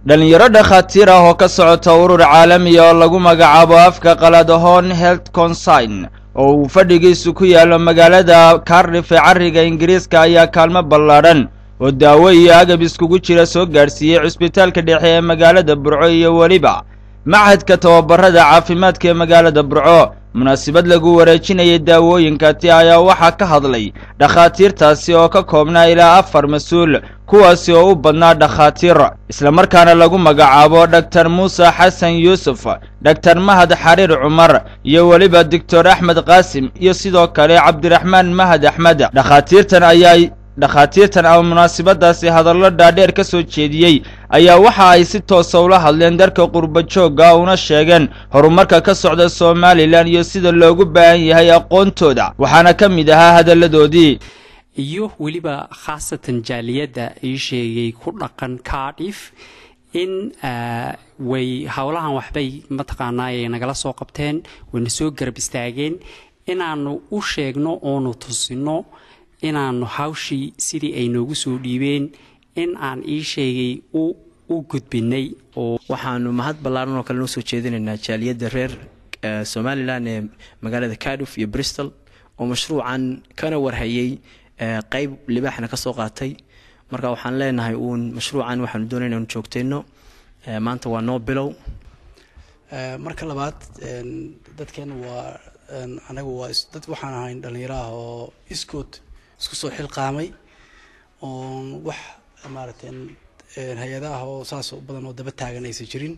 dhallinyaro dhakhaatiir ah oo ka socota urur caalamiya oo lagu magacaabo afka qaladahoon health consign oo uu fadhigiisu ku yaallo magaalada cardiff ee carriga ingiriiska ayaa kaalmo ballaadhan oo daawo iyo agab iskugu jira soo gaadhsiiyey cusbitaalka dhexe ee magaalada burco iyo weliba machadka tababarada caafimaadka ee magaalada burco munaasabad lagu wareejinayay daawooyinkaati ayaa waxaa ka hadlay dhakhaatiirtaasi oo ka koobnaa ilaa afar mas-uul kuwaasi oo u badnaa dhakhaatiir islamarkaana lagu magacaabo dhaktar muuse xasan yuusuf dhaktar mahad xariir cumar iyo weliba doctor axmed qaasim iyo sidoo kale cabdiraxmaan mahad axmed dhakhaatiirtan ayaa dhakhaatiirtan ama munaasabadaasi hadallo dhaadheer ka soo jeediyey ayaa waxa ay si toosa ula hadleen darka qurba joogga una sheegeen horumarka ka socda somalilan iyo sida loogu baahan yahay aqoontooda waxaana ka mid ahaa hadalladoodii iyo weliba khaasatan jaaliyadda ii sheegay ku dhaqan cardiff in way howlahan waxbay mataqaanaaye nagala soo qabteen wayna soo garab istaageen inaanu u sheegno oonu tusino inaanu hawshii sidii ay noogu soo dhiibeen in aan ii sheegay u gudbinay oo waxaanu mahad ballaaran oo kale noo soo jeedinaynaa jaaliyadda reer somalilan ee magaalada cardiff iyo bristol oo mashruucan kana warhayay qeyb libaaxna ka soo qaatay marka waxaan leenahay uun mashruucan waxaanu doonay inaanu joogtayno maanta waa noo bilow marka labaad dadkan waa anagu waa dad waxaan ahayn dhallinyaro ah oo iskood isku soo xilqaamay oon wax maaragtay hay-adaah oo saas u badan oo daba taagan aysan jirin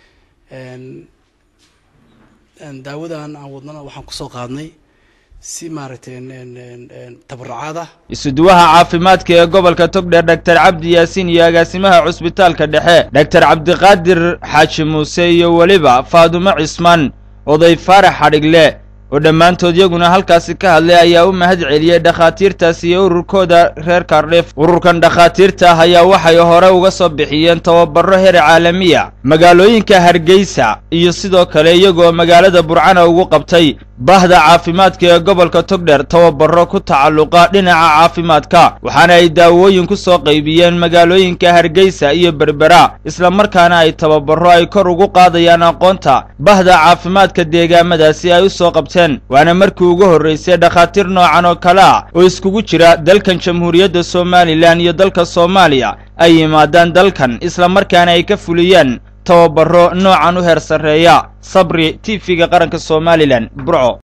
daawadan aan wadnana waxaan kusoo qaadnay si maaragtay tabarucaad ah isuduwaha caafimaadka ee gobolka togdheer dhaktar cabdi yaasiin iyo agaasimaha cusbitaalka dhexe dhaktar cabdiqaadir xaaji muuse iyo weliba faadumo cismaan oday faarax xadhigle oo dhammaantood iyaguna halkaasi ka hadlay ayaa u mahad celiyey dhakhaatiirtaasi iyo ururkooda reer kardhif ururkan dhakhaatiirta ah ayaa waxay hore uga soo bixiyeen tababaro heer caalamiya magaalooyinka hargeysa iyo sidoo kale iyagoo magaalada burcana ugu qabtay bahda caafimaadka ee gobolka togdher tababaro ku tacalluqa dhinaca caafimaadka waxaana ay daawooyin ku soo qaybiyeen magaalooyinka hargeysa iyo berbera islamarkaana ay tababaro ay kor ugu qaadayaan aqoonta bahda caafimaadka deegaamadaasi ay u soo qabteen waana markii ugu horraysay dhakhaatiir noocan oo kale ah oo iskugu jira dalkan jamhuuriyadda somalilan iyo dalka soomaaliya ay yimaadaan dalkan islamarkaana ay ka fuliyeen tababaro noocan u heer sarreeya sabri t v-ga qaranka somalilan burco